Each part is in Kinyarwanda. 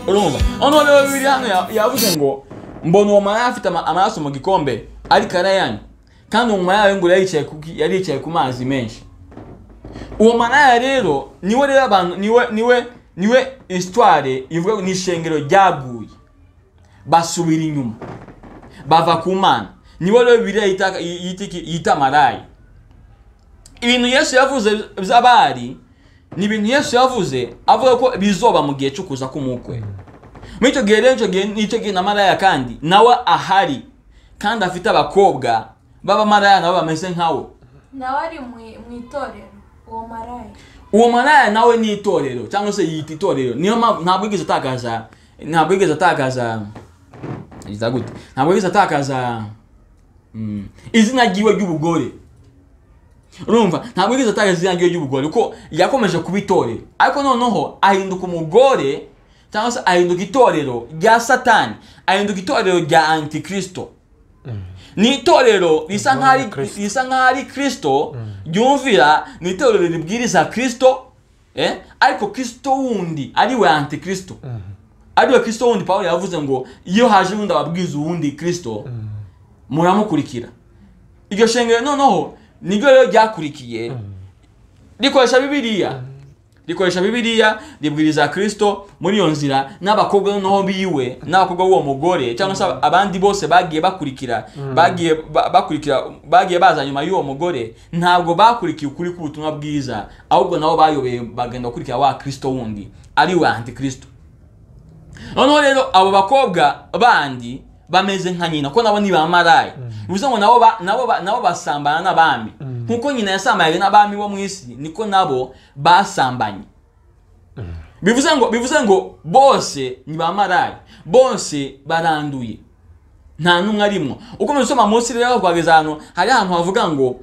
urumva hano hariho bibiri hano ya- yavuze ngo mbona uwo mwana afite ama- amaraso mu gikombe ariko arayanywa kandi uwo mwana yayo ngo yari yicaye ku ki- yari yicaye ku mazi menshi uwo maraya rero niwe rero abantu niwe niwe niwe histoire ivuga ngo ni ishengero ryaguye basubira inyuma bava ku mana niwe rero bibiliya yita- yita iki- yita maraya ibintu yesu yavuze by'abari ni ibintu yesu yavuze avuga ko bizoba mu gihe cyo kuza k'umukwe muri icyo gihe rero icyo gihe nicyo gihe na maraya kandi nawe ahari kandi afite abakobwa b'abamaraya nabo bameze nkawe nawe ari mu- mu itorero uwo maraya uwo maraya nawe ni itorero cyangwa se yita itorero niyo mpamvu ntabwo yigeze atakaza ntabwo yigeze atakaza yita gute ntabwo yigeze atakaza mm, izina ryiwe ry'ubugore urumva ntabwo yigeze atakaza izina ryiwe ry'ubugore kuko yakomeje kuba itorero ariko noneho ahinduka umugore cyangwa se ahinduka itorero rya satani ahinduka itorero rya antikristo ni itorero risa nk'aho ari- Kristo. risa nk'aho ari kristo ryumvira ni itorero ribwiriza kristo eh? ariko kristo wundi ari we antikristo ariwe kristo wundi pawulo yavuze ngo iyo haje wundi ababwiza uwundi kristo muramukurikira iryo shengero noneho niryo rero ryakurikiye rikoresha bibiliya rikoresha bibiliya ribwiriza kristo muri iyo nzira n'abakobwa noneho biwe n'abakobwa b'uwo mugore cyangwa se abandi bose bagiye bakurikira bagiye ba- bakurikira bagiye baza nyuma y'uwo mugore ntabwo bakurikiye ukuri k'ubutumwa bwiza ahubwo nabo bayobeye bagenda gukurikira wa kristo wundi ari we antikristo noneho rero abo bakobwa bandi bameze nka nyina kuko nabo ni ba maraya bivuze ngo nabo ba- nabo ba- nabo basambana n'abami nk'uko nyina yasambaye n'abami bo mu isi niko nabo basambanye bivuze ngo bivuze ngo bose ni ba maraya bose baranduye nta n'umwe arimo ukomeje usoma munsi rero twageze ahantu hari ahantu havuga ngo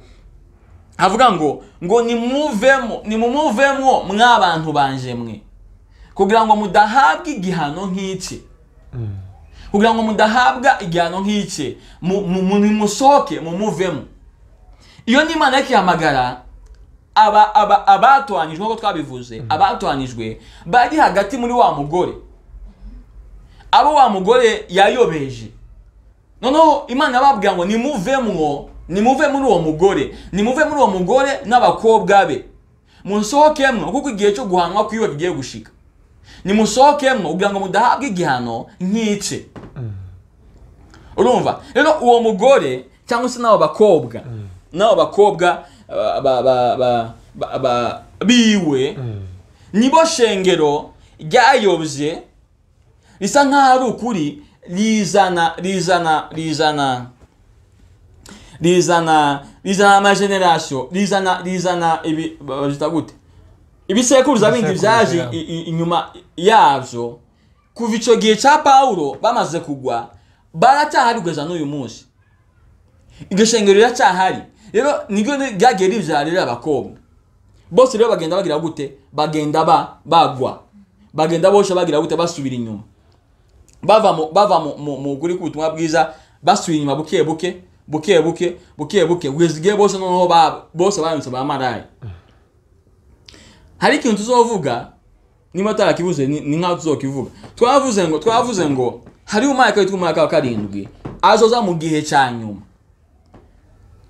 havuga ngo ngo nimuvemo nimumuvemo mw'abantu banje mwe kugira ngo mudahabwa igihano nk'iki kugira ngo mudahabwa igihano nk'iki mu- mu- mu- nimusohoke mumuvemo iyo n'imana yakihamagara aba- aba- abatoranijwe nk'uko twabivuze abatoranijwe bari hagati muri wa mugore abo wa mugore yayobeje noneho imana babwira ngo nimuvemwo nimuve muri uwo mugore nimuve muri uwo mugore n'abakobwa be musohokemwo kuko igihe cyo guhanwa kwiwe kigiye gushika nimusohokemwo kugira ngo mudahabwa igihano nk'ice urumva rero uwo mugore cyangwa se n'abo bakobwa n'abo bakobwa ba- ba- ba- ba- ba- ba- biwe nibo shengero ryayobye bisa nk'aho ari ukuri rizana rizana rizana rizana rizana amajenerasiyo rizana rizana ibi bazita gute ibisekuruza bindi Ibisekuruza byaje yabo. i- i- inyuma yabyo kuva icyo gihe cya pawulo bamaze kugwa baracyahari kugeza n'uyu munsi iryo shengero riracyahari rero niryo ryagiye ribyara rero abakobwa bose rero bagenda bagira gute bagenda ba bagwa bagenda bosha bagira gute basubira inyuma bava mu bava mu mu- mu kuri k'ubutumwa bwiza basubira inyuma buke buke buke buke buke buke kugeza igihe bose noneho ba bose baranditse ba maraya hari ikintu tuzovuga niba atarakivuze ni ni nkaho tuzokivuga twavuze ngo twavuze ngo hari umarayika witwa umarayika wa karindwi azoza mu gihe cya nyuma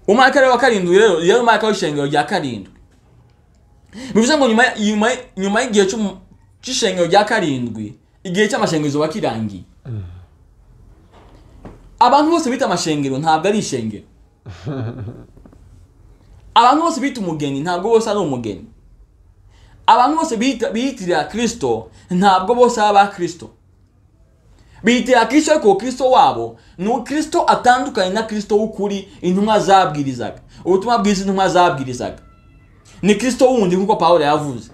umarayika rero wa karindwi rero rero umarayika w'ishengero rya karindwi bivuze ngo nyuma nyuma nyuma y'igihe cy'umu- cy'ishengero rya karindwi igihe cy'amashengezo kiba kirangiye abantu bose bita amashengero ntabwo ari ishengero abantu bose bita umugeni ntabwo bose ari umugeni abantu bose biyita- biyitirira kirisito ntabwo bose baba aba kirisito biyitirira kirisito ariko kirisito wabo ni kirisito atandukanye na kirisito w'ukuri intumwa zabwirizaga ubutumwa bwiza intumwa zabwirizaga ni kirisito wundi nk'uko pawulo yavuze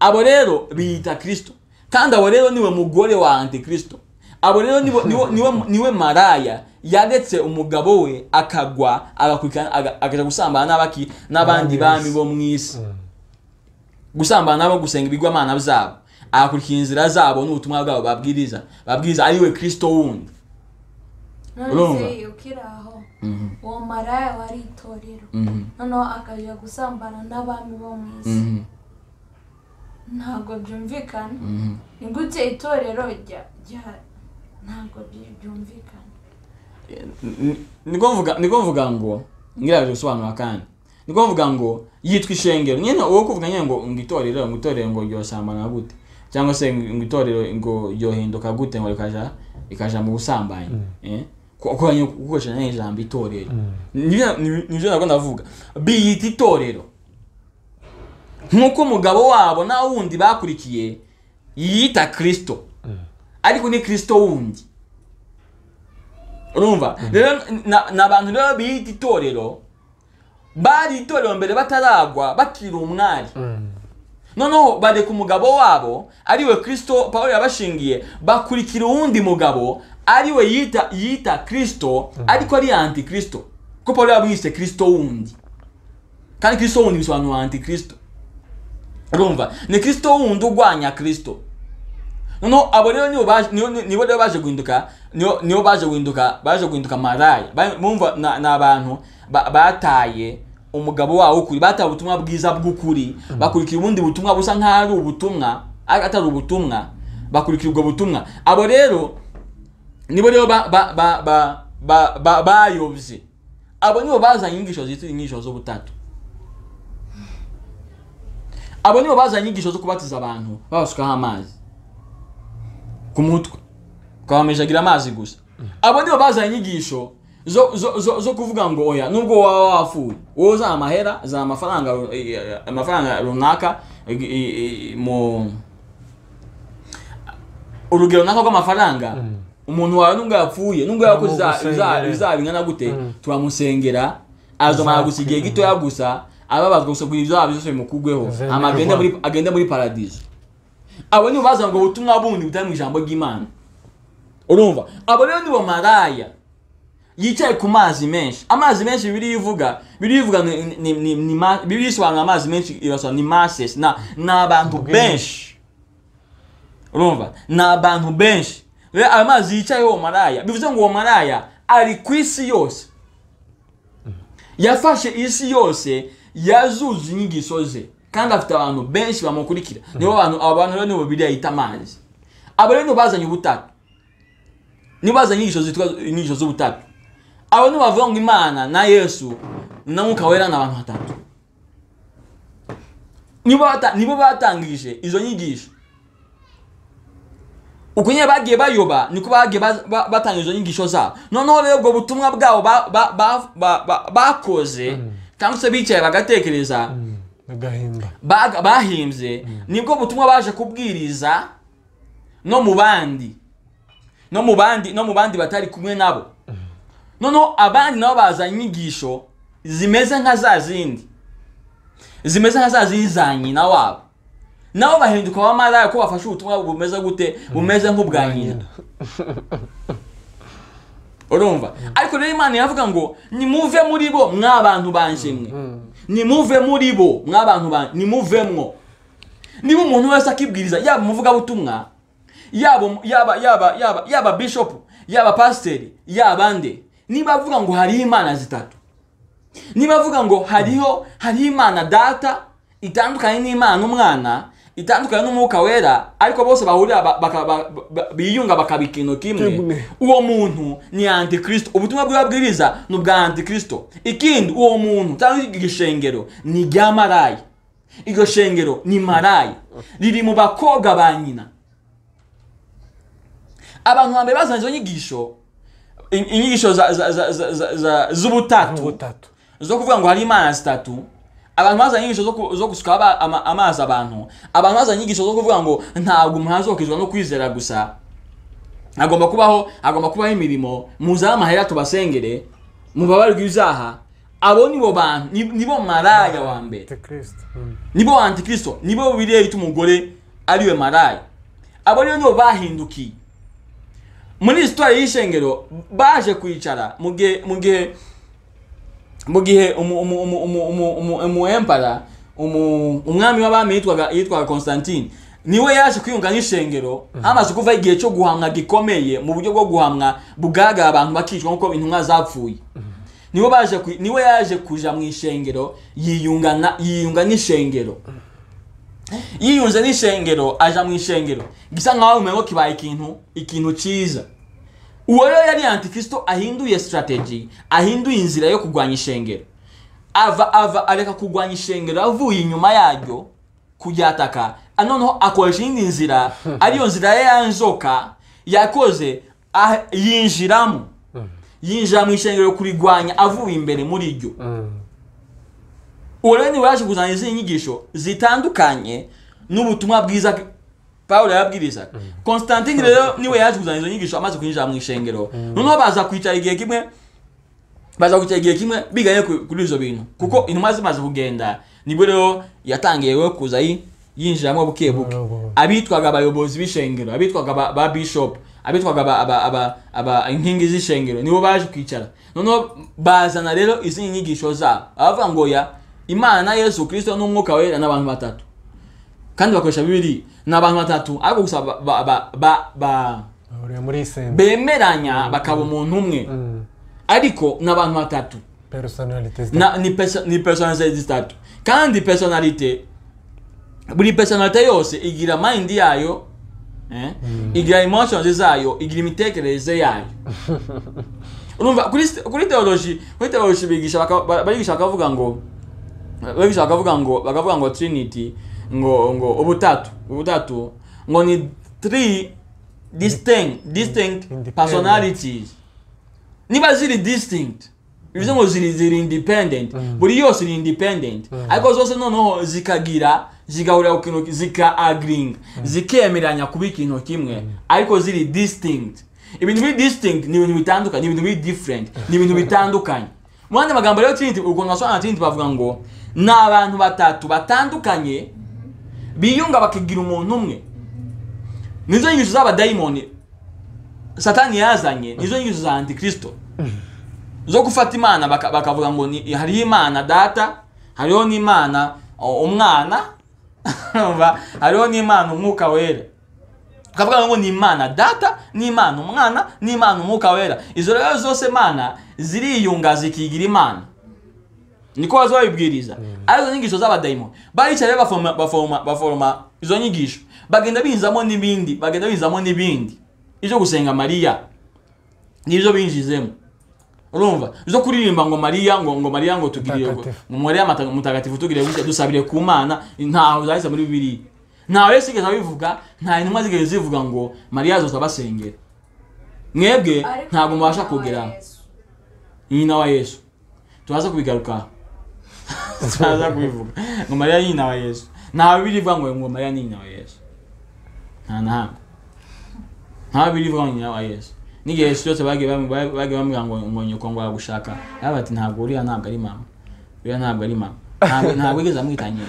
abo rero biyita kirisito kandi abo rero niwe mugore wa antikristo abo rero niwe, niwe, niwe, niwe maraya yaretse umugabo we akagwa agakurikirana aga- akaja gusambana n'abaki n'abandi bami bo mu isi gusambana nabo gusenga ibigwamana byabo agakurikira inzira zabo n'ubutumwa bwabo babwiriza babwiriza ari we kristo wundi Urumva? none se ukiri aho uwo maraya wari itorero noneho akajya gusambana n'abami bo mu isi ntabwo byumvikana ni gute itorero rya rya- ntabwo byi- byumvikana niko mvuga niko mvuga ngo ngira bisobanura kandi niko mvuga ngo yitwa ishengero nyine uwo kuvuga nyine ngo ngo itorero ngo itorero ngo ryosambana gute cyangwa se ngo itorero ngo ryohinduka gute ngo rikaja rikaja mu busambanyi eh kuko nyine gukoresha nyine ijambo itorero nibyo nibyo nabwo ndavuga biyita itorero nk'uko umugabo wabo na wundi bakurikiye yiyita kirisito ariko ni kirisito wundi urumva rero na- ni abantu rero biyita itorero bari itorero mbere bataragwa bakiri umwari noneho bareka umugabo wabo ariwe kirisito paul yabashingiye bakurikira uwundi mugabo ariwe yita yita kirisito ariko ari anti kirisito kuko paul yabwise kirisito wundi kandi kirisito wundi bisobanura anti kirisito urumva ni kirisito wundi urwanya kirisito noneho abo rero nibo baje nibo- nibo rero baje guhinduka nibo nibo baje guhinduka baje guhinduka maraya Ba- bumva na- ni abantu ba- bataye umugabo wabo w'ukuri bataye ubutumwa bwiza bw'ukuri bakurikira ubundi butumwa busa nk'aho ari ubutumwa ari- atari ubutumwa bakurikira ubwo butumwa abo rero nibo rero ba- ba- ba- ba- ba- ba- bayobye abo nibo bazanye inyigisho zitwa inyigisho z'ubutatu abo nibo bazanye inyigisho zo kubatiza abantu babasukaho amazi ku mutwe ukabameshagira amazi gusa abo nibo bazanye inyigisho zo, zo, zo, zo kuvuga ngo oya nubwo waba wafuye wowe uzana amahera uzana amafaranga ru- i- i- amafaranga runaka i- i- i- mu urugero runaka rw'amafaranga umuntu wawe nubwo yapfuye nubwo yakoze iza- iza- Turamusengera. bizaba bingana gute turamusengera azomara gusa igihe gitoya gusa ababazwa gusa kugira ibyo byose bimukugweho Zemerwa. hama agende muri agende muri paradizo abo nibo bazana ubwo butumwa bundi butari mu ijambo ry'imana urumva abo rero nibo maraya yicaye ku mazi menshi amazi menshi bibiri ivuga bibiri ivuga ni- ni- ni- ni ma- bibiri isobanura amazi menshi irasobanura ni masses na ni abantu Ubwinshi. benshi urumva ni abantu benshi rero ayo mazi yicayeho uwo maraya bivuze ngo uwo maraya ari ku isi yose yafashe isi yose yazuza inyigisho ze kandi afite abantu benshi bamukurikira nibo bantu abo bantu rero nibo bibiri yita amazi abo rero nibo bazanye ubutatu nibo bazanye inyigisho zitwa inyigisho z'ubutatu abo nibo bavuga ngo imana na yesu na mwuka wera ni abantu batatu nibo bata- nibo batangije izo nyigisho uko nyine bagiye bayoba niko bagiye ba- ba- batanga izo nyigisho zabo noneho rero ubwo butumwa bwabo ba- ba- ba- ba- ba- bakoze cyangwa se bicaye bagatekereza agahimba baga- bahimbye nibwo butumwa baje kubwiriza no mu bandi no mu bandi no mu bandi batari kumwe nabo noneho abandi nabo bazanye inyigisho zimeze nka za zindi zimeze nka za zindi za nyina wabo nabo bahinduka abamaraya ko bafashe ubutumwa bumeze gute bumeze nk'ubwa nyina urumva ariko rero imana iravuga ngo nimuve muri bo mwabantu banjimwe nimuve muri bo mwabantu banjye nimuvemwo niba umuntu wese akibwiriza yaba umuvugabutumwa yaba umu- yaba yaba yaba yaba bishopu yaba pasiteri yaba nde niba avuga ngo hariho imana zitatu niba avuga ngo hariho hariho imana data itandukanye n'imana umwana itandukanye n'umwuka wera ariko bose bahurira ba- baka- ba- ba- biyunga bakaba ikintu kimwe Kimwe. uwo muntu ni antikristo ubutumwa bwe babwiriza ni ubwa antikristo ikindi uwo muntu cyangwa iryo shengero ni irya maraya iryo shengero ni maraya riri mu bakobwa ba nyina abantu bambere bazanye izo nyigisho in- inyigisho za- za- za- za- za- za- z'ubutatu ubutatu zo kuvuga ngo hari imana zitatu abantu bazanye inyigisho zo ku- zo gusuka aba- ama- amazi abantu abantu bazanye inyigisho zo kuvuga ngo ntabwo muhazokizwa no kwizera gusa agomba kubaho agomba kubaho imirimo muzane amahera tubasengere mubabarwe ibyaha abo nibo bantu ni- nibo maraya wa mbere kirisito nibo antikristo nibo bibiliya yita umugore ariwe maraya abo rero nibo bahindukiye muri hisitwari y'ishengero baje kwicara mu gihe mu gihe mu gihe umu- umu- umu- umu- umu- umu- umu empara umu- umwami w'abami yitwaga yitwaga constantine niwe yaje kwiyunga n'ishengero hamaze kuva igihe cyo guhamwa gikomeye mu buryo bwo guhamwa bugaragara abantu bakicwa nk'uko intumwa zapfuye niwe baje ku- niwe yaje kuja mu ishengero yiyunga na- yiyunga n'ishengero yiyunze n'ishengero aja mu ishengero gisa nkaho umengo kibaye ikintu ikintu cyiza uwo rero yari antikristo ahinduye strategy ahinduye inzira yo kurwanya ishengero ava ava areka kurwanya ishengero avuye inyuma yaryo kuryataka Ah, noneho akoresha iyindi nzira ariyo nzira ye yanzoka yakoze ah, yinjiramo yinjira mu ishengero kurigwanya avuye imbere muri ryo uwo rero niwe yaje kuzana izindi nyigisho zitandukanye n'ubutumwa bwiza pawulo yabwirizaga constantine rero niwe yaje kuzana izo nyigisho amaze kwinjira mu ishengero noneho baza kwicara igihe kimwe baza kwicara igihe kimwe biganye ku- kuri izo bintu kuko intumwa zimaze kugenda nibwo rero yatangiye rero kuza yi- yinjiramo buke buke abitwaga abayobozi b'ishengero abitwaga ba, ba bishop abitwaga aba, aba, aba, aba inkingi z'ishengero nibo baje kwicara noneho bazana rero izindi nyigisho zabo abavuga ngo ya imana yesu kristo n'umwuka wera ni abantu batatu kandi bakoresha bibiri ni abantu batatu ariko gusa ba, ba, ba, ba, ba, bahuriye muri isembe bemeranya bakaba umuntu umwe Mm. ariko ni abantu batatu personality zitandukanye. na, ni, perso ni personalite zitatu kandi personalite buri personalite yose igira mind yayo eh? igira emotions zayo igira imitekerereze yayo urumva kuri st- kuri theology kuri theology bigisha baka- ba- barigisha bakavuga ngo bagisha bakavuga ngo bakavuga ngo trinity ngo ngo ubutatu ubutatu ngo ni three distinct distinct Independent. personalities niba ziri distinct bivuze ngo ziri ziri independent buri yose ni independent ariko zose noneho zikagira zigahurira ku kintu zika agreeing zikemeranya kuba ikintu kimwe ariko ziri distinct ibintu biri distinct ni ibintu bitandukanye ni ibintu biri different ni ibintu bitandukanye mu yandi magambo rero trinity ukuntu basobanura trinity bavuga ngo ni abantu batatu batandukanye biyunga bakigira umuntu umwe nizo nyigisho z'abadayimoni satani yazanye nizo nyigisho za antikristo zo gufata imana baka- bakavuga ngo ni- hariho imana data hariho n'imana o- umwana urumva? hariho n'imana umwuka wera ukavuga ngo ni imana data n'imana umwana n'imana umwuka wera izo rero zose mana ziriyunga zikigira imana niko baza babibwiriza ari izo nyigisho z'abadayimoni baricaye rero baforoma baforoma baforoma izo nyigisho bagenda binjizamo n'ibindi bagenda binjizamo n'ibindi ibyo gusenga mariya nibyo binjizemo urumva zo kuririmba ngo mariya ngo ngo mariya ngo tugirire ngo Mutagatifu. mariya mata- mutagatifu tugirire gutya dusabire ku mana ntaho zahise muri bibiliya ntawe sigeze abivuga nta intumwa zigeze zivuga ngo mariya azoza abasengera mwebwe Ariko ntabwo mubasha nyina wa kugeraho Yesu. nyina wa yesu turaza kubigarukaho turaza kubivuga ngo mariya ni nyina wa yesu nta bibiri ivuga ngo ngo mariya ni nyina wa yesu nta na hamwe nta bibiri ivuga ngo nyina wa yesu n'igihe yesu cyose bagiye bamu- ba- bagiye bamubwira ngo ngo nyoko ngo aragushaka yaba ati ntabwo uriya ntabwo ari mama uriya ntabwo ari mama ntabwo ntabwo yigeze amwita nyina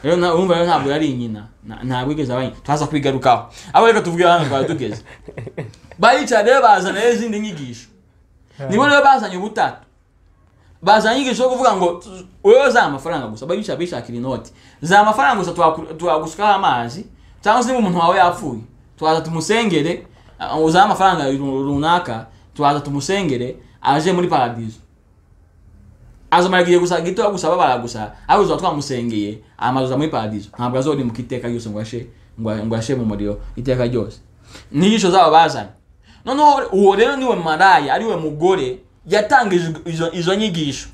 rero na- urumva rero ntabwo yari nyina na- ntabwo yigeze aba nyina turaza kubigarukaho abo reka tuvuge hano twari tugeze baricara rero bazana rero izindi nyigisho nibo rero bazanye ubutatu bazanye inyigisho yo kuvuga ngo wowe za amafaranga gusa babica bishakira inoti za amafaranga gusa twaku- twagusukaho amazi cyangwa se niba umuntu wawe yapfuye twaza tumusengere uh, za amafaranga ru- runaka twaza tumusengere aje muri paradizo azomara igihe gusa gito gusa babara gusa ariko tuzaba twamusengeye amazuza muri paradizo ntabwo azorimuka iteka ryose ngo ashe ngo ngo ashe mu muriro iteka ryose n'inyigisho zabo bazanye noneho uwo rero niwe maraya ariwe mugore yatangije izo, izo nyigisho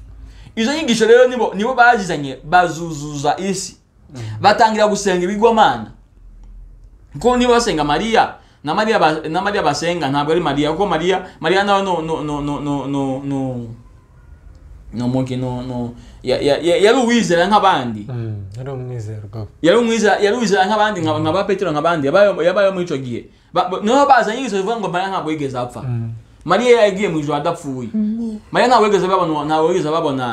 izo nyigisho rero nibo nibo bazizanye bazuzuza isi batangira gusenga ibigwamana kuko niba basenga mariya na mariya ba, na mariya basenga ntabwo ari mariya kuko mariya mariya nawe no no no no no no no no mugi no no ya- ya- ya- yari uwizera nk'abandi Mm, yari umwizerwa yari umwiza yari uwizera nk'abandi nka nka ba petero nk'abandi yabayeho yabayeho muri icyo gihe Ba- ba- niho bazanye inyigisho zivuga ngo mariya ntabwo yigeze apfa mariya yagiye mu ijoro adapfuye mariya ntabwo yigeze babona ntabwo yigeze babona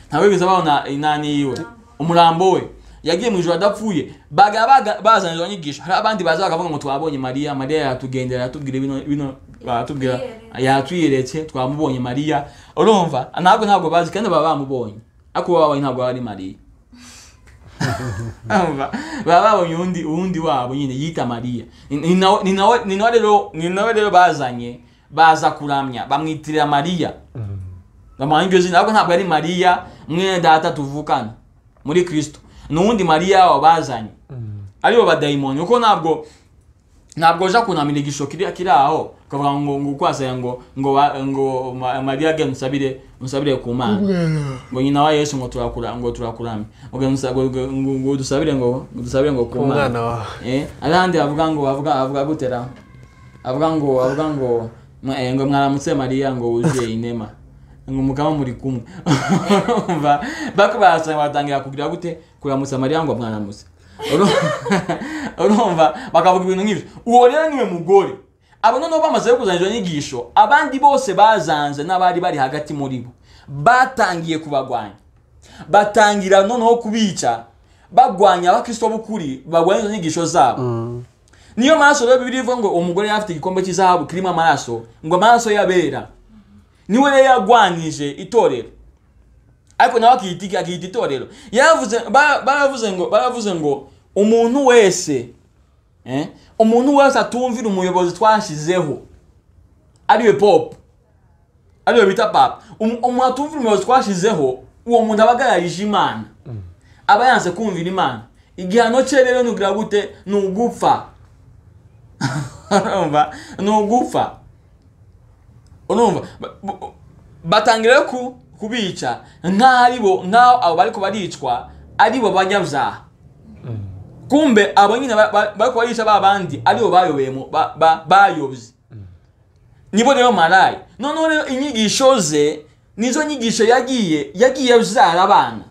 ntabwo yigeze babona inani yiwe umurambo we yagiye mu ijoro adapfuye baga baga- bazana izo nyigisho hari abandi baza bakavuga ngo twabonye mariya mariya yatugendera yatubwira bino bino baratubwira yatwiyeretse twamubonye mariya urumva ntabwo ntabwo bazi kandi baba bamubonye ariko uwo babonye ntabwo ari mariya Urumva? baba babonye uwundi uwundi wabo nyine yita mariya Ni- ni nawe- ni nawe ni nawe rero ni nawe rero bazanye baza kuramya bamwitirira mariya bamuha iryo zina ariko ntabwo ari mariya mwene data tuvukana muri kristo n'uwundi mariya wabazanye ari bo badayimoni kuko ntabwo ntabwo uja kunamira igisho kiri kiri aho ukavuga ngo ngo ukwasaya ngo ngo ba- ngo Ma- mariya ge musabire musabire ku mana ngo nyina wa yesu ngo turakura ngo turakurame ngo musa- ngo- ngo- ngo- ngo dusabire ngo ngo dusabire ngo ku ku mwana mana wawe eh ahandi avuga ngo avuga avuga gutera avuga ngo avuga ngo mwa- eh, ngo mwaramutse mariya ngo wuzuye inema ngo mukaba muri kumwe Umva, bako barasanga batangira kugira gute kuramutsa mariya ngo mwaramutse Uru- urumva bakavuga ibintu nk'ibyo uwo rero niwe mugore abo noneho bamaze kuzanira inyigisho abandi bose bazanze n'abari bari hagati muri bo batangiye kubagwanya batangira noneho kubica bagwanya abakristo b'ukuri bagwanya izo nyigisho zabo niyo maraso rero bibiri ivuga ngo umugore yari afite igikombe cy'izahabu kirimo amaraso ngo amaraso yabera niwe rero yagwanyije itorero ariko nawe akiyita akiyita itorero yaravuze bara- baravuze ngo baravuze ngo umuntu wese eh, umuntu wese atumvira umuyobozi twashyizeho ariwe popu ariwe bita papa Um- umuntu atumvira umuyobozi twashyizeho uwo muntu aba agararije imana aba yanze kumvira imana igihano cye rero ni ukugira gute ni ugupfa urumva ni ugupfa urumva Ba- bu- batangira ku kubica nk'aho ari bo nk'aho abo bari baricwa ari bo banyabyaha kumbe abo nyine ba- ba- bari kubarisha ba bandi ari bo bayoboye mu- ba- ba- bayobye nibo rero marayi noneho rero inyigisho ze nizo nyigisho yagiye yagiye abyara abana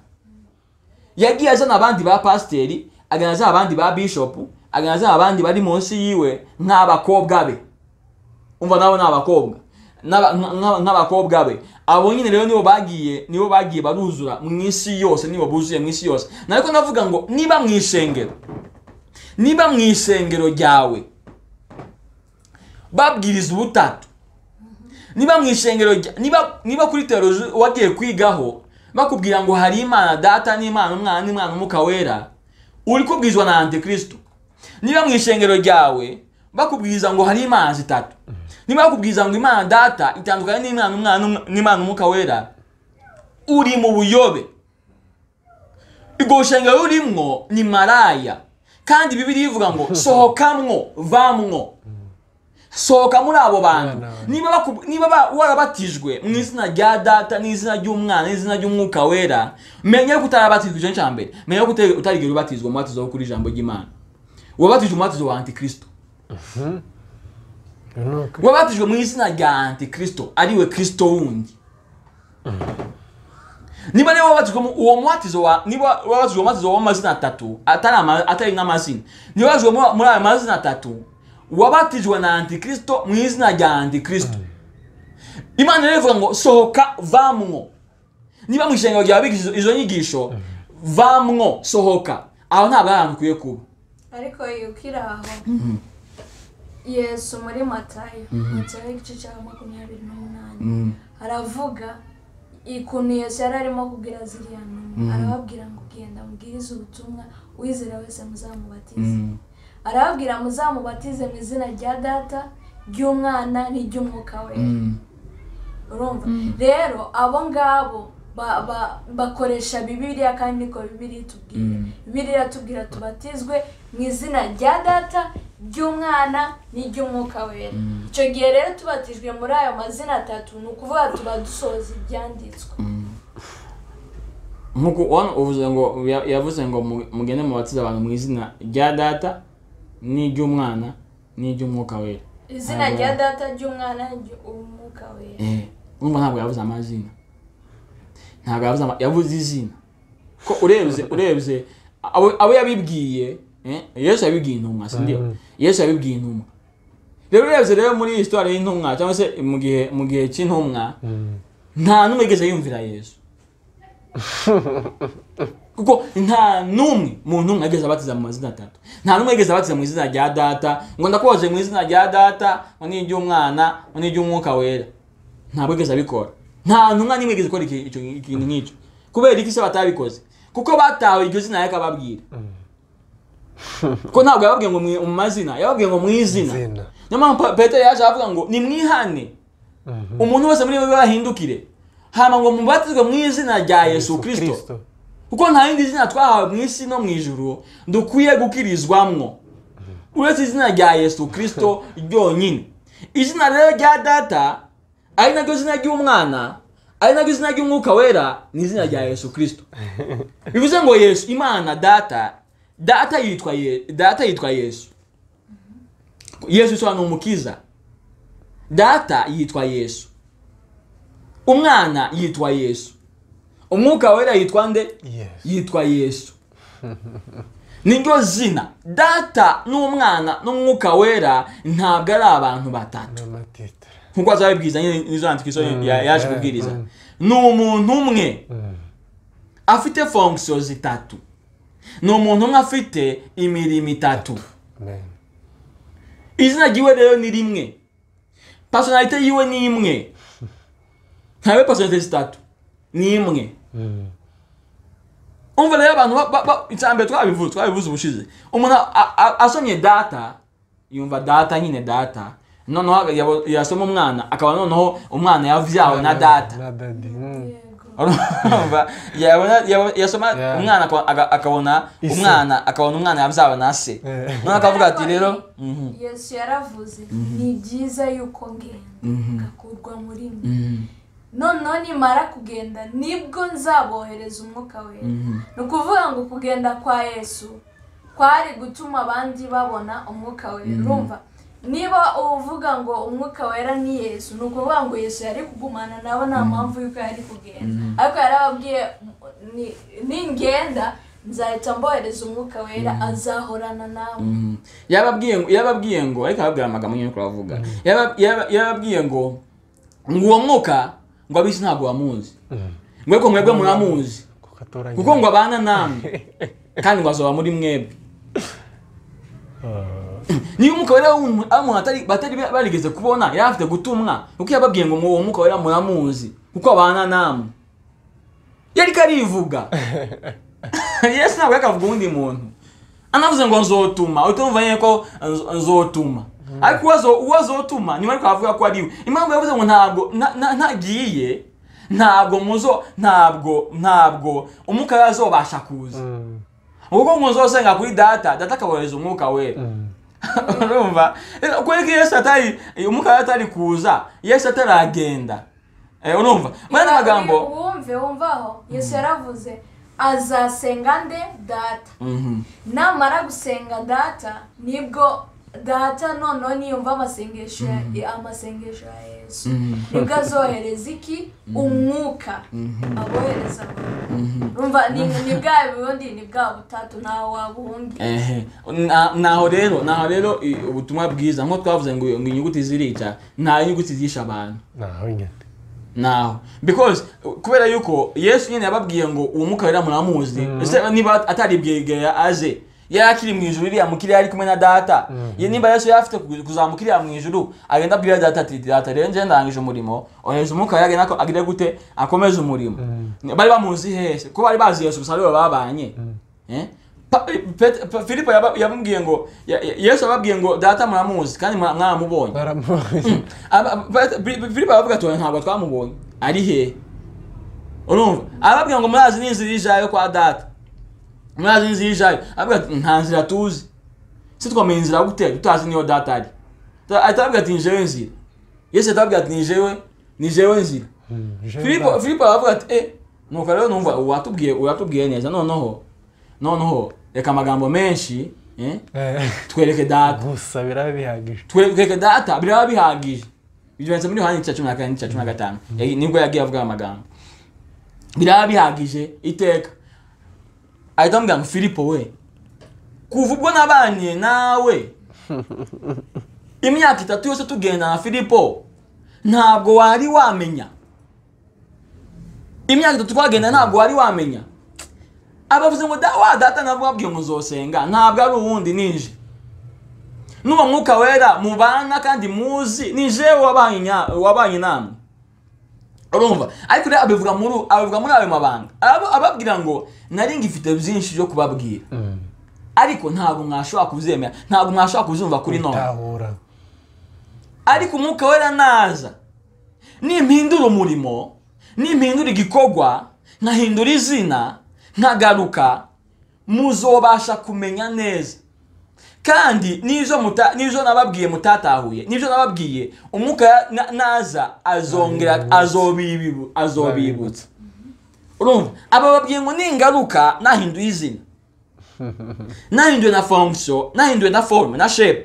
yagiye azana abandi ba pasiteri agana azana abandi ba bishopu agana azana abandi bari munsi yiwe nk'abakobwa be umva nabo ni abakobwa N'aba- nka- nka- nk'abakobwa be abo nyine rero nibo bagiye nibo bagiye baruzura mu isi yose nibo buzuye mu isi yose nariko ndavuga ngo niba mu ishengero niba mu ishengero ryawe babwiriza ubutatu niba mu ishengero rya- niba niba kuri teoloji wagiye kwigaho bakubwira ngo hari imana data n'imana umwana n'imana umwuka wera uri kubwirizwa na antikristo niba mu ishengero ryawe bakubwiriza ngo hari imana zitatu niba bakubwiriza ngo imana data itandukanye n'imana umwana n'umwa- n'imana umwuka wera uri mu buyobe iryo shengero urimwo ni maraya kandi bibiri ivuga ngo sohokamwo vamwo sohoka muri abo bantu Abana. niba baku- niba ba- warabatijwe mu izina rya data n'izina ry'umwana n'izina ry'umwuka wera menya ko utarabatijwe icyo cya mbere menya ko utari- utarigeze ubatizwa umubatizo wo kuri ijambo ry'imana wabatijwe umubatizo wa antikristo Uyu ni ukuri. wabatijwe mu izina rya antikristo ariwe kristo wundi niba rero wabatijwe mu- uwo mubatizo wa niba wabatijwe umubatizo w'amazina atatu atari ama- atari n'amazina niba wabatijwe muri- muri ayo mazina atatu wabatijwe na antikristo mu izina rya antikristo imana rero ivuga ngo sohoka vamwo niba mu ishengero ryawe biga izo- izo nyigisho vamwo sohoka aho ntabwo ari ahantu ukwiye kuba ariko iyo ukiri aho yesu muri matayo matayo igice cya makumyabiri n'umunani aravuga ikuntu yesu yari arimo kubwira ziriya ntumwa arababwira ngo genda mubwirize ubutumwa uwizera wese muzamubatize arababwira muzamubatize mu izina rya data ry'umwana n'iry'umwuka we urumva rero abo ngabo ba- ba- bakoresha bibiliya kandi niko bibiliya itubwira bibiliya iratubwira tubatizwe mu izina rya data ry'umwana n'iry'umwuka wera icyo gihe rero tubatijwe muri ayo mazina atatu ni ukuvuga tuba dusohoza ibyanditswe nkuko wano uvuze ngo ya- yavuze ngo mu- mugende mubatize abantu mu izina rya data n'iry'umwana n'iry'umwuka wera izina rya data ry'umwana n'iry'umwuka wera Eh, urumva ntabwo yavuze amazina ntabwo yavuze ama- yavuze izina ko urebye urebye abo abo yabibwiye eh, yesu yabibwiye intumwa si ndio Mhm. yesu yabibwiye intumwa rero urebye rero muri iyi sitwari y'intumwa cyangwa se mu gihe mu gihe cy'intumwa Mm. nta n'umwe yigeze yumvira yesu kuko nta n'umwe mu ntumwa yigeze abatiza mu mazina atatu nta n'umwe yigeze abatiza mu izina rya data ngo ndakoze mu izina rya data ngo ni iry'umwana ngo ni iry'umwuka wera ntabwo yigeze abikora nta ntumwa n'imwe yigeze ikora iki- icyo- ikintu nk'icyo kubera iki se batabikoze kuko batawe iryo zina yari akababwira kuko ntabwo yababwiye ngo mwi- mu mazina yababwiye ngo mu izina Izina. niyo mpamvu Pa- petero yaje aravuga ngo nimwihane Mhm. umuntu wese muri mwe bahindukire hama ngo mubatizwe mu izina rya yesu kristo Kristo. kuko nta rindi zina twahawe mu isi no mu ijuru dukwiye gukirizwamwo uretse izina rya yesu kirisito ryonyine izina rero rya data ari naryo zina ry'umwana ari naryo zina ry'umwuka wera ni izina rya yesu kirisito bivuze ngo yesu imana data data yitwa Ye- data yitwa yesu yesu isobanura umukiza data yitwa yesu umwana yitwa yesu umwuka wera yitwa nde Yesu. yitwa yesu niryo zina data n'umwana n'umwuka wera ntabwo ari abantu batatu n'amatitire nkuko azabibwiriza nyine nizo yandika izo Mm, ya- yaje yeah, kubwiriza mm. ni umuntu umwe Mm. afite fonction zitatu ni umuntu umwe afite imirimo itatu amen izina ryiwe rero ni rimwe personalite yiwe ni imwe ntabe personalite zitatu ni imwe Mm. umva rero abantu ba- ba- ba- icyambere twabivuze twabivuze ubushize umuntu a- a- asomye data yumva data nyine data noneho yabo- yasoma umwana akaba noneho umwana yavyawe na data na dadi Mm. yego urumva yabona yabo- yasoma Yeah. umwana akaba- aga- akabona Ise. umwana akabona umwana yabyawe na se Eh. noneho akavuga ati rero mhm, yesu yaravuze ni byiza yuko ngenda ngakurwa muri mwe mhm, noneho nimara kugenda nibwo nzabohereza umwuka wera ni ukuvuga ngo kugenda kwa yesu kwari gutuma abandi babona umwuka wera urumva niba uvuga ngo umwuka wera ni yesu ni ukuvuga ngo yesu yari kugumana nabo nta mpamvu y'uko yari kugenda ariko yarababwiye "Ni- ningenda nzahita mbohereza umwuka wera azahorana nawe mhm. yababwiye ngo yababwiye ngo ariko ababwira amagambo nyine kuravuga yababwiye ngo ngo uwo mwuka ngo abisi ntabwo wamuzi Mm. ngo ariko mwebwe muramuzi kuko atoranya kuko ngo abana namwe kandi ngo azoba muri mwebwe Ah. niba umwuka wera w'umuntu abantu batari batari barigeze kubona yari afite gutumwa kuko yababwiye ngo uwo mwuka wera muramuzi kuko abana namwe yari karivuga yesu ntabwo yakavuga uwundi muntu anavuze ngo nzotuma utumva nyine ko nz- nzotuma ariko uwo azo- uwo azotuma niwe ariko avuga ko ari we impamvu yavuze ngo ntabwo nta- nta- ntagiye ntabwo muzo ntabwo ntabwo umwuka wera azobasha kuza Mm. kuko ngo nzosenga kuri data data akabohereza umwuka wera Mm. urumva Eh, kubera ko yesu atari eh, umwuka wera atari kuza yesu ataragenda Eh, urumva muri andi magambo wumve wumvaho yesu yaravuze azasenga nde data Mhm. namara gusenga data nibwo data noneho niyumva amasengesho ya- amasengesho ya yesu Mhm. nibwo azohereza iki umwuka abohereza abantu urumva ni ni bwa bundi ni bwa butatu ntawe wabuhungira ehe Na- naho rero naho rero i- ubutumwa bwiza nko twavuze ngo ngo inyuguti zirica nta inyuguti zisha abantu naho nyine naho because uh, kubera yuko yesu nyine yababwiye ngo uwo mwuka wera muramuzi ese niba atari bwegera aze yari akiri mu ijuru iriya mu kirere ari kumwe na data Ye- niba yesu yari afite ku- kuzamuka iriya mu ijuru agenda abwira data ati data rero njye ndangije umurimo ohereza umwuka wera agenda ko- agire gute akomeze umurimo bari bamuzi hese ko bari bazi yesu gusa ariwe babanye Eh? Pa- Pet- Pa- filipo yaba- yamubwiye ngo ya- ya- yesu yababwiye ngo data muramuzi kandi mwa- mwaramubonye baramubonye Aba- aba- Bi- Filipo aravuga ati "Oya, ntabwo twamubonye ari he urumva arababwira ngo murazi n'inzira ijayo kwa data murazi n'inzira ijayo aravuga ati nta nzira tuzi si twamenye inzira gute tutazi niyo data ari Ta- ahita aravuga ati nijewe nzira yesu ahita aravuga ati nijewe nijewe nzira Mm. filipo filipo aravuga ati eh nuko rero numva uwatubwiye uwatubwiye neza noneho noneho reka amagambo menshi eh, Eh, twereke data gusa birabihagije twebweke data biraba bihagije bivanze muri yohani cya cumi na kane n'icya cumi na gatanu Eh, nibwo yagiye avuga aya magambo biraba bihagije iteka ahita amubwira ngo filipo we kuva ubwo nabanye nawe imyaka itatu yose tugenda na filipo ntabwo wari wamenya imyaka itatu twagenda ntabwo wari wamenya abavuze ngo "Da- wa data nabwo wabwiye ngo uzosenga ntabwo ari uwundi ninje n'uwo mwuka wera mubana kandi muzi ni jewe wabanye nya- wabanye namwe urumva ariko rero abivuga muri abivuga muri ayo mabanga Aba- ababwira ngo nari ngifite byinshi byo kubabwira Mm. ariko ntabwo mwashobora kubyemera ntabwo mwashobora kubyumva kuri none gutahura ariko umwuka wera naza nimpindura umurimo nimpindura igikorwa nkahindura izina ntagaruka muzobasha kumenya neza kandi n'izo muta- n'izo nababwiye mutatahuye n'izo nababwiye umwuka ya- na- naza azongera azobibu- azobibutsa urumva aba babwiye ngo ningaruka nahinduye izina nahinduye na fonction nahinduye na forme na shape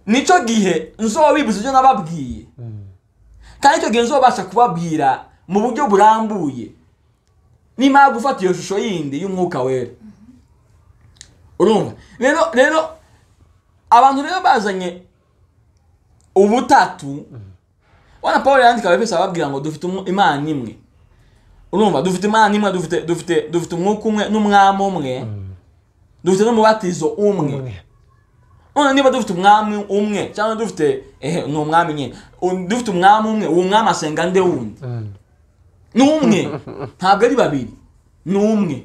nicyo gihe nzobibutsa ibyo nababwiye kandi icyo gihe nzobasha kubabwira mu buryo burambuye nimara gufata iyo shusho yindi y'umwuka wera urumva rero rero abantu rero bazanye ubutatu wana paul yandika abefeso ababwira ngo dufite umu- imana imwe urumva dufite imana imwe dufite dufite dufite umwuka umwe n'umwami umwe dufite n'umubatizo umwe none niba dufite umwami umwe cyangwa dufite ehe ni umwami nyine U- dufite umwami umwe uwo mwami asenga nde wundi ni umwe ntabwo ari babiri ni umwe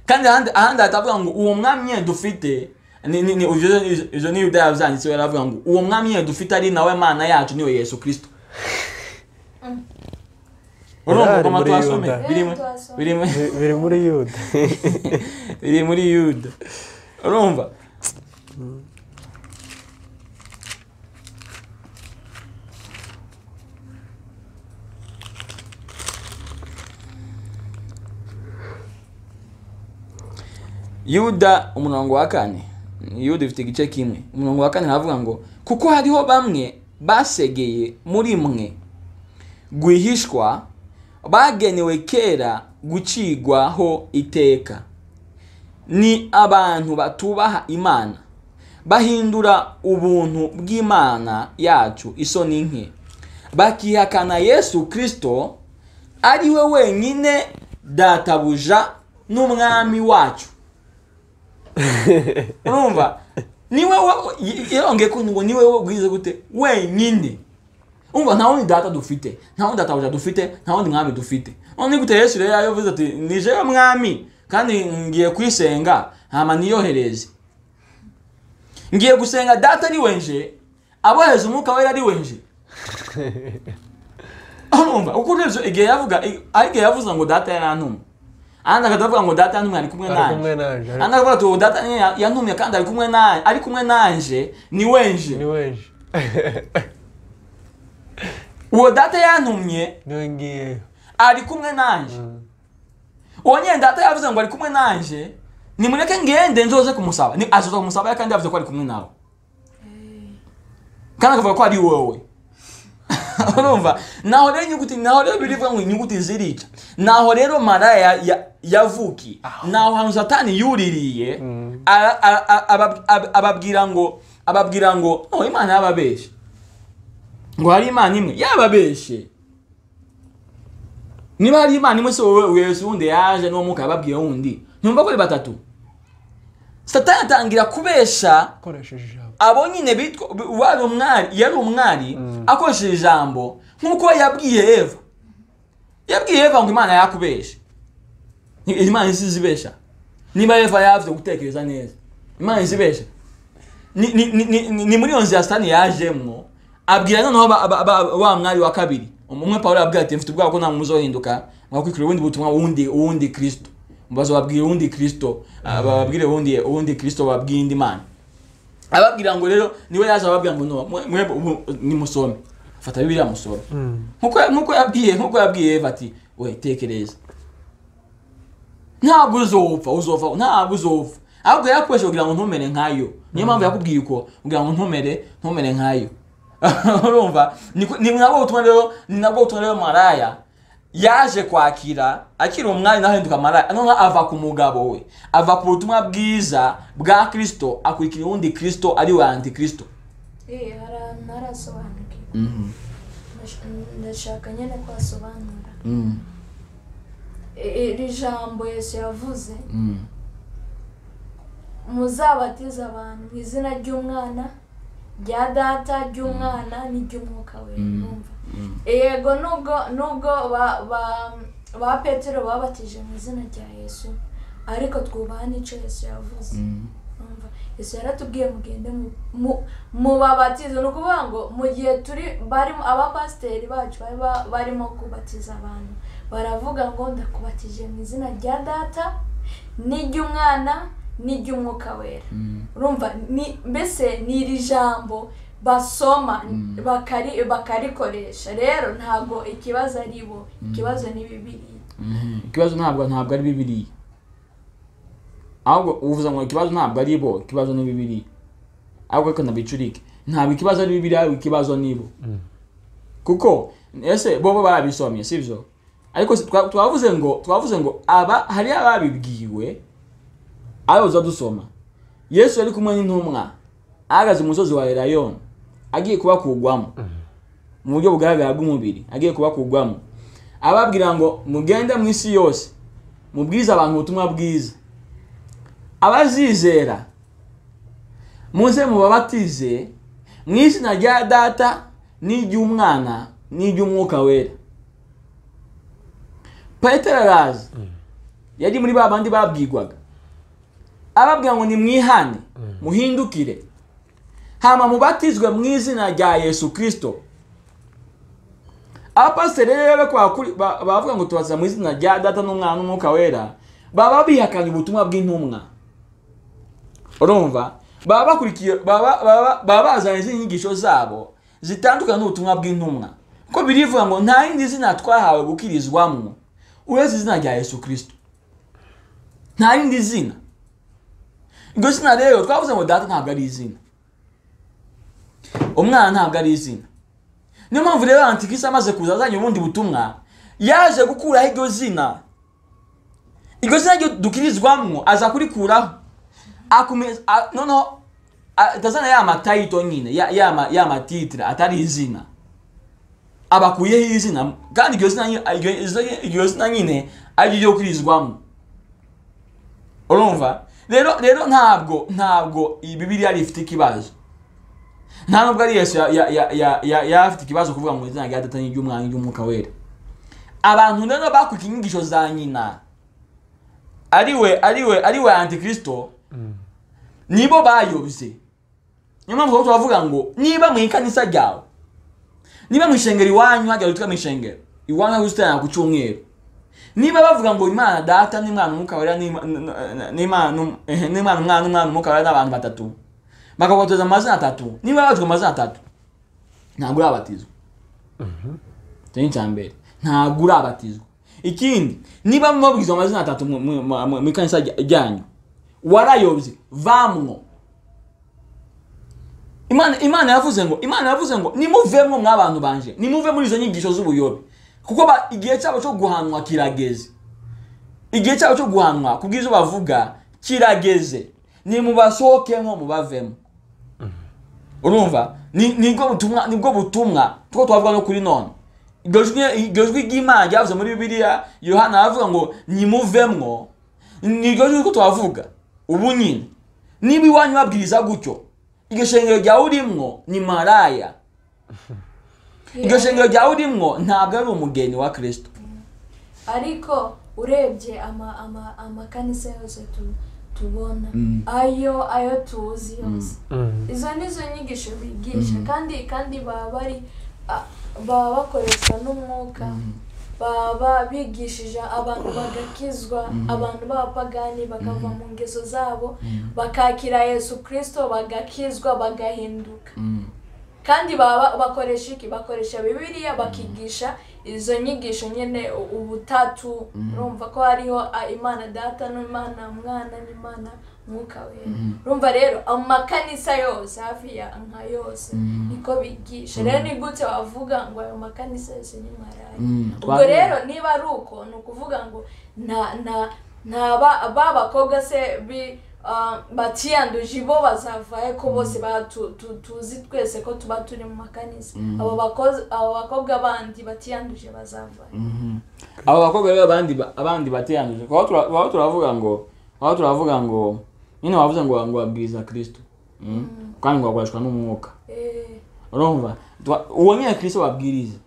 kandi ahandi ahandi hatavuga ngo uwo mwami nyine dufite ni- ni- ni- ibyo- ibyo- ibyo ni yudaya byanditse baravuga ngo uwo mwami nyine dufite ari nawe mana yacu niwe yesu kirisito urumva Yarari koma muri twasome Yuda. birimo Twasomye. birimo Bi- biri muri yuda biri muri yuda urumva yuda umurongo wa kane yuda ifite igice kimwe umurongo wa kane aravuga ngo kuko hariho bamwe basegeye muri mwe rwihishwa bagenewe kera gucigwaho iteka ni abantu batubaha imana bahindura ubuntu bw'imana yacu isoni nke bakihakana yesu kirisito ari we wenyine databuja n'umwami wacu urumva niwe yarongeye ko ngo niwe wowe ubwize gute wenyine umva nta wundi data dufite nta wundi databuja dufite nta wundi mwami dufite none gute yesu rero yavuze ati ni jewe mwami kandi ngiye kuyisenga hama niyohereze ngiye gusenga data ari wenje abohereza umwuka wera ari wenje urumva uko urebye igihe yavuga ariko igihe yavuze ngo data yarantuma ahandi akatavuga ngo data yantumye ari kumwe ari kumwe nanjye naje Andi ariko aravuga ati ubu data nyine yantumye kandi ari kumwe nawe ari kumwe nanje ni ni wenje wenje uwo data yantumye niwe ngiyeyo ari kumwe nanje uwo nyine data yavuze ngo ari kumwe nanje nimureke ngende nzoze kumusaba ni azoza kumusaba kandi yavuze ko ari kumwe nawe kandi akavuga ko ari wowe urumva naho rero inyuguti naho rero birivuga ngo inyuguti zirica naho rero maraya ya- ya- yavukiye naho hantu satani yuririye ara- ara- ara- abab- ab- ababwira ngo ababwira ngo "Oh, imana yababeshye ngo hari imana imwe yababeshye niba hari imana imwe se wowe yesu wundi yaje n'uwo mwuka yababwiye wundi ntumva ko ari batatu satani atangira kubesha akoresheje ijambo abo nyine bitwa wari umwari yari umwari akoresheje ijambo nk'uko yabwiye eva yabwiye eva ngo imana yakubesha Ni- imana isi izibesha niba eva yavuze gutekereza neza imana izibesha ni, ni, ni, ni, ni- ni muri iyo nzira satani yajemwo abwira noneho ba- ba- ba- wa mwari wa kabiri umwe pawulo yabwira ati mfite ubwoba ko nta muzohinduka mwakwikira ubundi butumwa wundi wundi kristo bazobabwira uwundi kristo ah, bababwire uwundi uwundi kristo bababwiye indi mana ababwira ngo rero niwe yaje ababwira ngo no mwe- mwe ubu nimusome fata bibiliya musome nkuko nkuko yabwiye nkuko yabwiye eva ati we tekereza ntabwo uzopfa uzopfa ntabwo uzopfa ahubwo yakoresha kugira ngo ntumere nkayo niyo mpamvu yakubwiye uko kugira ngo ntumere ntumere nkayo urumva ni ku- ni nabwo butumwa rero ni nabwo butumwa rero maraya yaje kwakira akiri umwari nawe ahinduka maraya noneho ava ku mugabo we ava ku butumwa bwiza bwa kirisito akurikira uwundi kirisito ari we antikirisito Eh, hari ahantu ntarasobanukirwa Ndash- ndashaka nyine kwasobanura I- iri jambo yesu yavuze muzabatize abantu mu izina ry'umwana rya data ry'umwana n'iry'umwuka we numva yego nubwo nubwo ba- ba- ba petero babatije mu izina rya yesu ariko twubaha n'icyo yesu yavuze numva yesu yaratubwiye mugende mu- mu- mubabatize ni ukuvuga ngo mu gihe turi barimo abapasiteri bacu bari ba- barimo kubatiza abantu baravuga ngo ndakubatije mu izina rya data n'iry'umwana n'iry'umwuka wera urumva ni mbese ni iri jambo basoma bakari bakarikoresha rero ntabwo ikibazo ari bo ikibazo ni bibiri ikibazo ntabwo ntabwo ari bibiriya ahubwo uvuze ngo ikibazo ntabwo ari bo ikibazo ni bibiriya ahubwo reka nabicurike ntabwo ikibazo ari bibiriya ahubwo ikibazo ni bo kuko ese bo bo barabisomye sibyo ariko si- twa- twavuze ngo twavuze ngo aba hari ababibwiwe abo tuza dusoma yesu yari kumwe n'intumwa ahagaze umusozi wa erayoni agiye kubakugwamo mu buryo bugaragara bw'umubiri agiye kubakugwamo ababwira ngo mugende mu isi yose mubwize abantu ubutumwa bwiza abazizera muze mubabatize mu izina rya data n'iry'umwana n'iry'umwuka wera petero araza yari muri ba bandi babwirwaga ababwira ngo nimwihane muhindukire hama mubatizwe mu izina rya yesu kirisito abapasiteri rero bakora kuri- ba- bavuga ngo tubaza mu izina rya data n'umwana n'umwuka wera baba bihakanye ubutumwa bw'intumwa urumva baba bakurikiye baba baba- baba bazanye izindi nyigisho zabo zitandukanye n'ubutumwa bw'intumwa kuko birivuga ngo nta rindi zina twahawe gukirizwamo uretse izina rya yesu kirisito nta rindi zina iryo zina rero twavuze ngo data ntabwo ari izina umwana ntabwo ari izina niyo mpamvu rero antikirisi amaze kuza azanye ubundi butumwa yaje gukuraho iryo zina iryo zina ryo dukirizwamo aza kurikuraho akomeza a- noneho a- atazana ya matayito nyine ya- ya ma- ya matitire atari izina abakuyeho izina kandi iryo zina nyi- iryo- iryo- iryo zina nyine ari ryo gukirizwamo urumva rero rero ntabwo ntabwo iyi bibiriya rifite ikibazo nta nubwo ari yesu ya- ya- ya- ya- ya- yari afite ikibazo kuvuga mu izina rya data n'iry'umwana n'iry'umwuka wera abantu rero bakurikiye inyigisho za nyina ari we ari we ari we antikirisito nibo bayobye niyo mpamvu rero turavuga ngo niba mu ikanisa ryawe niba mu ishengero iwanyu hajya witwa mu ishengero iwanyu hari ubusitani ku cyumweru niba bavuga ngo imana data n'imana umwuka wera n'Ima- n- n- n'imana um- ehe, n'imana umwana n'umwana umwuka wera n'abantu batatu bakabateza mu mazina atatu niba babatizwa mu mazina atatu ntabwo urabatizwa icyo ni icya mbere ntabwo urabatizwa ikindi niba mubabwizwa amazina atatu mu- mu- mu mu- mu ikanisa rya- ryanyu warayobye vamwo imana imana yavuze ngo imana yavuze ngo nimuvemo mw'abantu banje nimuve muri izo nyigisho z'ubuyobe kuko ba- igihe cyabo cyo guhanwa kirageze igihe cyabo cyo guhanwa kubw'izo bavuga kirageze nimubasohokemo mubavemo urumva Ni- nibwo butumwa nibwo butumwa two twavuga no kuri none iryo jwi- iryo jwi ry'imana ryavuze muri bibiliya yohana aravuga ngo nimuvemwo ni iryo jwi ko twavuga ubu nyine niba iwanyu babwiriza gutyo iryo shengero ryawe urimwo ni maraya iryo shengero ryawe urimwo ntabwo ari umugeni wa kirisito ariko urebye ama- ama- amakanisa yose tu- tubona ayo ayo tuzi yose izo ni zo nyigisho bigisha kandi kandi baba bari a- baba bakoresha n'umwuka baba bigishije abantu bagakizwa abantu b'abapagani bakava mu ngeso zabo bakakira yesu kirisito bagakizwa bagahinduka kandi baba bakoresha iki bakoresha bibiliya bakigisha izo nyigisho nyine u- ubutatu urumva ko hariho a, imana data n'imana mwana n'imana mwuka wera urumva rero amakanisa yose hafi ya nka yose niko bigisha rero ni gute wavuga ngo ayo makanisa yose ni maraya ubwo rero niba ari uko ni ukuvuga ngo nta nta nta ba- ba bakobwa se bi ah, batiyanduje bo bazavayo ko bose ba- tu- tu- tuzi twese ko tuba turi mu makanisa abo bakozi- abo bakobwa bandi batiyanduje bazavayo abo bakobwa rero abandi ba- abandi bateranije aho tura- aho turavuga ngo aho turavuga ngo nyine wavuze ngo ngo babwiriza kirisito Mm. kandi ngo bakoreshwa n'umwuka Eh, urumva Twa- uwo nyine kirisito babwiriza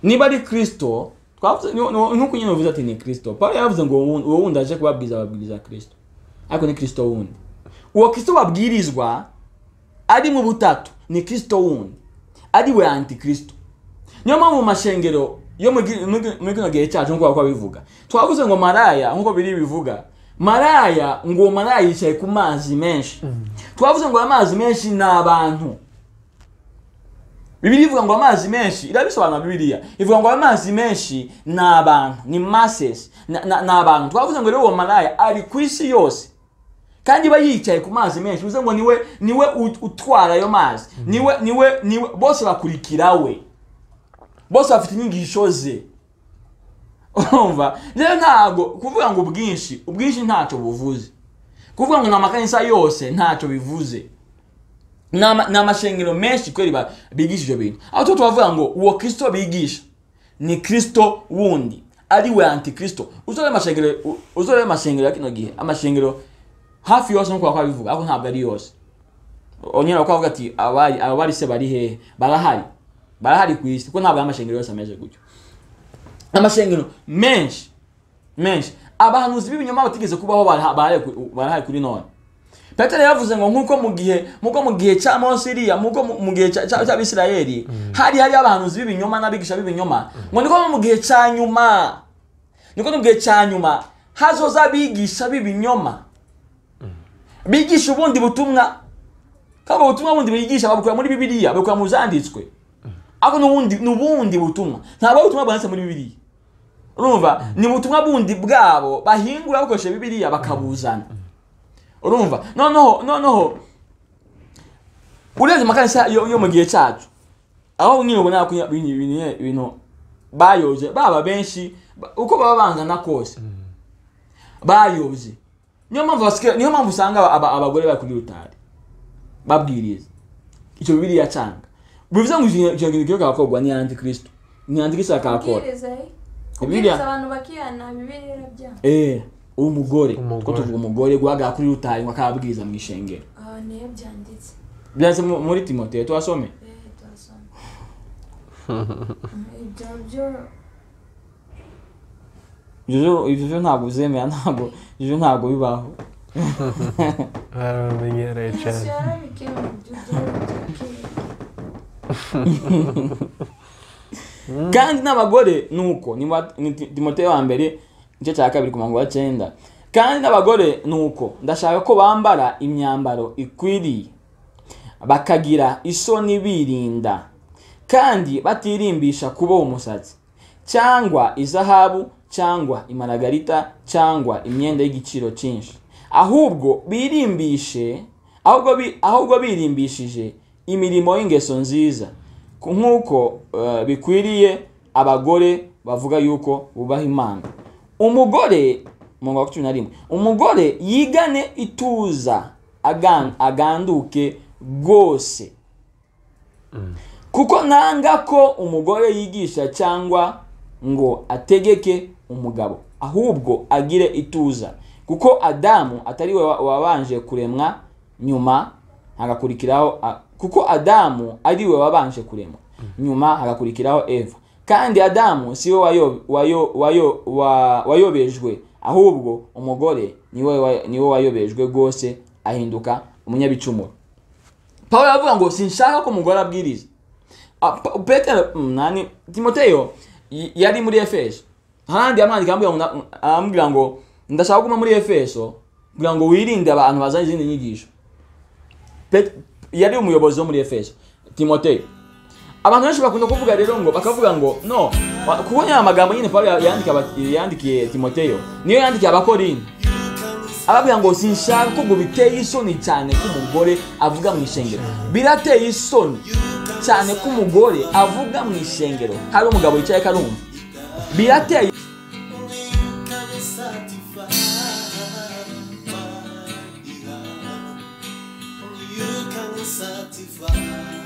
niba ari kirisito twavuze ni- ni- nk'uko nyine uvuze ati ni kirisito paul yavuze ngo uwo wundi aje kubabwiriza babwiriza kirisito ariko ni kristo wundi uwo kristo babwirizwa ari mu butatu ni kristo wundi ari we antikristo niyo mpamvu mu mashengero yo mu gi- mu gi- muri kino gihe cyacu nk'uko bakora bivuga twavuze ngo maraya nk'uko biri bivuga maraya ngo uwo maraya yicaye ku mazi menshi twavuze ngo amazi menshi ni abantu bibiri ivuga ngo amazi menshi irabisobanura bibiriya ivuga ngo amazi menshi ni abantu ni masses na- na- ni abantu twavuze ngo rero uwo maraya ari ku isi yose kandi iba yicaye ku mazi menshi bivuze ngo niwe niwe ut- utwara ayo mazi niwe niwe niwe bose bakurikira we bose bafite inyigisho ze urumva rero ntabwo kuvuga ngo ubwinshi ubwinshi ntacyo buvuze kuvuga ngo ni amakanisa yose ntacyo bivuze ni ama- ni amashengero menshi kweri ba- bigisha ibyo bintu aho tuba tubavuga ngo uwo kirisito bigisha ni kirisito wundi ari we antikristo uzore amashengero u- uzore amashengero ya kino gihe amashengero hafi yose nkuko bakora bivuga ariko ntabwo ari yose onyine bakora bavuga ati abari abari se bari hehe barahari barahari ku isi kuko ntabwo ari amashengero yose ameze gutyo amashengero menshi menshi abahanuzi b'ibinyoma batigeze kubaho baraha- barahari ku- barahari kuri none petero yavuze ngo nk'uko mu gihe nk'uko mu gihe cya mose iriya nk'uko mu- mu gihe cya- cya- cy'abisirayeli hari hari abahanuzi b'ibinyoma n'abigisha b'ibinyoma ngo niko no mu gihe cya nyuma niko no mu gihe cya nyuma hazoza abigisha b'ibinyoma bigisha ubundi butumwa kandi ubwo butumwa bundi bigisha babukura muri bibiliya babukura mu zanditswe ariko n'ubundi n'ubundi butumwa ntabwo ari ubutumwa bwanditse muri bibiliya urumva ni ubutumwa bundi bwabo bahingura bakoresheje bibiliya bakabuzana urumva noneho noneho urebye amakanisa yo, yo mu gihe cyacu aho nyine ubona ko ibintu- ibintu- ibintu bayoje baba benshi ba- uko baba bangana kose bayobye niyo mpamvu basigaye- niyo mpamvu usanga aba- abagore bari kuri rutari babwiriza icyo bibiliya cyanga bivuze ngo icyo icyo kintu kiyoka gakorwa ni antikristo ni antikristo akakora kubwiriza eh? Bibiliya. kubwiriza abantu bakihana bibiliya irabyanga eh umugore Umugore. ko tuvuga umugore guhagarara kuri rutari ngo akababwiriza mu ishengero aha niyo byanditse byanditse mu- muri timoteyo tuwasome eh turasoma ibyo byo Jojo ibyo byo ntabwo uzemera ntabwo Jojo ntabwo bibaho barabimenyereye yesu cyane yarabikemura ibyo byo kandi n'abagore nuko ni wa- ni Ti- timoteyo wa mbere igice cya kabiri ku murongo wa cyenda kandi n'abagore nuko ndashaka ko bambara imyambaro ikwiriye bakagira isoni birinda kandi batirimbisha kuboha umusatsi cyangwa izahabu cyangwa imaragarita cyangwa imyenda y'igiciro cyinshi ahubwo birimbishe ahubwo bi- ahubwo birimbishije imirimo y'ingeso nziza ku- nk'uko eh, bikwiriye abagore bavuga yuko bubaha imana umugore mu mwaka wa cumi na rimwe umugore yigane ituza agan- aganduke rwose kuko nanga ko umugore yigisha cyangwa ngo ategeke umugabo ahubwo agire ituza kuko adamu atari we wa- wabanje kuremwa nyuma hagakurikiraho a- kuko adamu ari we wabanje kuremwa nyuma hagakurikiraho eva kandi adamu si we wayo- wayo- wayo- wa- wayobejwe ahubwo umugore niwe wa- niwe wayobejwe rwose ahinduka umunyabicumuro pawulo aravuga ngo sinshaka ko umugore abwiriza Ah, Pa- petero mm, nani timoteyo y- yari muri efeso ahandi amwandika amubwira ngo na- amubwira ngo ndashaka kuguma muri efeso kugira ngo wirinde abantu bazana izindi nyigisho Pet- yari umuyobozi wo muri efeso timoteyo abantu benshi bakunda kuvuga rero ngo bakavuga ngo no wa- kuko nyine amagambo nyine pawulo ya- yandika aba- yandikiye timoteyo niyo yandikiye abakorinto ababwira ngo sinshaka ko ngo biteye isoni cyane ko umugore avuga mu ishengero birateye isoni cyane ko umugore avuga mu ishengero hari umugabo wicaye karumva birateye You can satisfy.